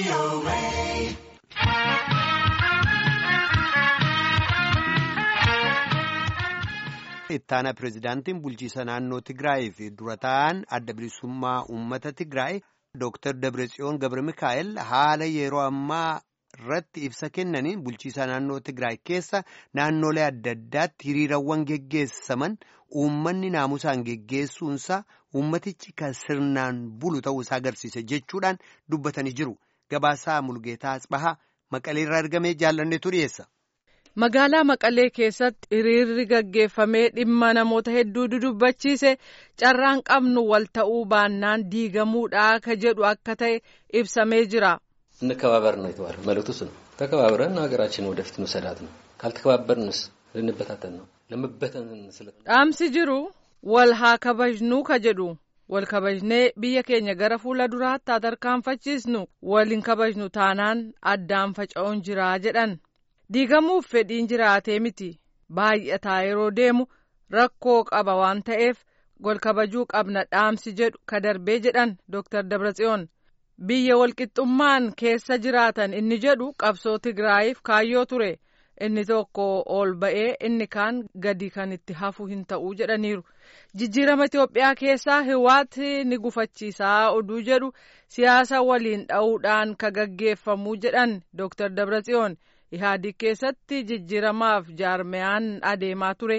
ittaana pirezidaantiin bulchiisa naannoo Tigraay fi dura ta'an adda bilisummaa uummata Tigraay Dr. Dabratsiyoon Gabra Mikaa'el haala yeroo ammaa irratti ibsa kennaniin bulchiisa naannoo Tigraay keessa naannolee adda addaatti hiriirawwan geggeessaman uummanni naamusaan geggeessuunsaa uummatichi kan sirnaan bulu ta'uusaa agarsiise jechuudhaan dubbatanii jiru. Gabaasaa Mulgeetaa Asbahaa Maqaleerraa argamee jaallanneetu dhiyeessa. Magaalaa Maqalee keessatti hiriirri gaggeeffamee dhimma namoota hedduu dudubbachiise carraan qabnu wal ta'uu baannaan diigamuudha ka jedhu akka ta'e ibsamee jira. እንከባበር ነው የተባለው መልእክቱ እሱ ነው። ተከባብረን ሀገራችን ወደፊት መሰዳት ነው። ካልተከባበርንስ ልንበታተን ነው። ለመበተን ስለ dhaamsi jiru wal haa kabajnuu ka jedhu wal kabajnee biyya keenya gara fuula duraatti haa tarkaanfachiisnu wal hin kabajnu taanaan addaan faca'uun jiraa jedhan. diigamuuf fedhiin jiraatee miti baay'ataa yeroo deemu rakkoo qaba waan ta'eef wal kabajuu qabna dhaamsi jedhu ka darbee jedhan Dr. Dabratsiyoon biyya walqixxummaan keessa jiraatan inni jedhu qabsoo Tigraayiif kaayyoo ture inni tokko ol ba'ee inni kaan gadi kan itti hafu hin ta'uu jedhaniiru jijjiirama Itoophiyaa keessaa hiwaati ni gufachiisaa oduu jedhu siyaasa waliin dha'uudhaan ka gaggeeffamuu jedhan Dr. Dabratsiyoon. Ihaadiig keessatti jijjiiramaaf jaarmiyaan adeemaa ture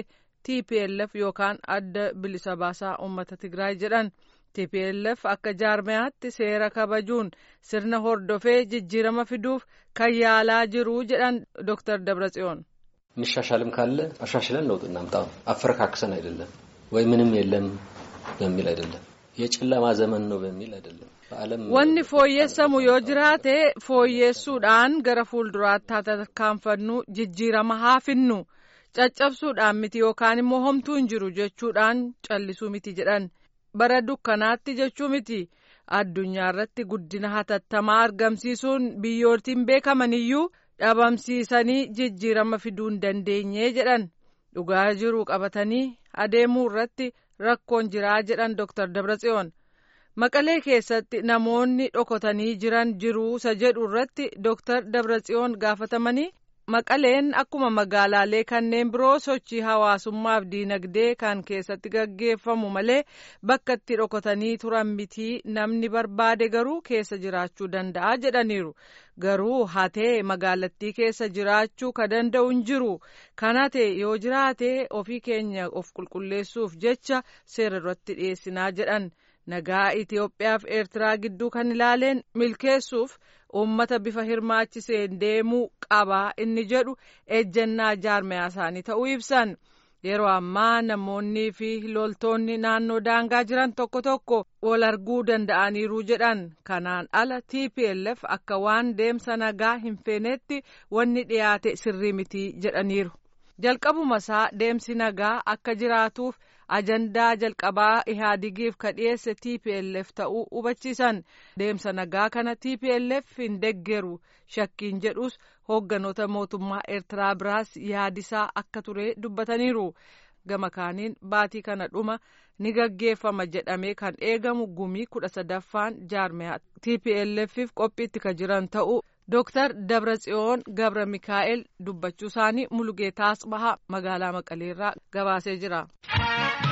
TPLF yookaan adda bilisa baasaa uummata Tigraay jedhan TPLF akka jaarmiyaatti seera kabajuun sirna hordofee jijjiirama fiduuf kan yaalaa jiru jedhan Dr. Dabratsiyoon. የሚሻሻልም ካለ አሻሽለን ለውጥ እናምጣው አፈረካክሰን አይደለም ወይ ምንም የለም በሚል አይደለም የጨለማ ዘመን ነው በሚል አይደለም Wanni fooyyessamu yoo jiraate fooyyessuudhaan gara fuulduraatti haa tarkaanfannu jijjiirama haa finnu caccabsuudhaan miti yookaan immoo homtuu hin jiru jechuudhaan callisuu miti jedhan bara dukkanaatti jechuu miti addunyaa irratti guddina hatattamaa argamsiisuun biyyootiin beekaman iyyuu dhabamsiisanii jijjiirama fiduu hin dandeenye jedhan dhugaa jiru qabatanii adeemuu irratti rakkoon jiraa jedhan Dr. Dabratsiyoon. Maqalee keessatti namoonni dhokotanii jiran jiruusa jedhu irratti Dr. Dabratsiyoon gaafatamanii Maqaleen akkuma magaalaalee kanneen biroo sochii hawaasummaaf diinagdee kan keessatti gaggeeffamu malee bakka itti dhokotanii turan mitii namni barbaade garuu keessa jiraachuu danda'a jedhaniiru. Garuu hatee magaalattii keessa jiraachuu ka danda'u hin jiru. Kan hate yoo jiraate ofii keenya of qulqulleessuuf jecha seera irratti dhiyeessinaa jedhan. nagaa Itoophiyaaf Eertiraa gidduu kan ilaaleen milkeessuuf uummata bifa hirmaachiseen deemuu qabaa inni jedhu ejjennaa jaarmiyaa isaanii ta'uu ibsan yeroo ammaa namoonnii fi loltoonni naannoo daangaa jiran tokko tokko wal arguu danda'aniiru jedhan kanaan ala TPLF akka waan deemsa nagaa hin feenetti wanni dhiyaate sirrii miti jedhaniiru. jalqabuma isaa deemsi nagaa akka jiraatuuf ajandaa jalqabaa ihaadigiif ka dhiyeesse TPLF ta'uu hubachiisan deemsa nagaa kana TPLF hin deggeru shakkiin jedhus hoogganoota mootummaa eertiraa biraas yaadisaa akka ture dubbataniiru gama kaaniin baatii kana dhuma ni gaggeeffama jedhamee kan eegamu gumii kudha sadaffaan jaarmiyaa TPLFif qophiitti ka jiran ta'uu. Dooktar Dabratsiyoon Gabra Mikaa'el dubbachuu isaanii Mulugeetaa Asbahaa magaalaa Maqaleerraa gabaasee jira.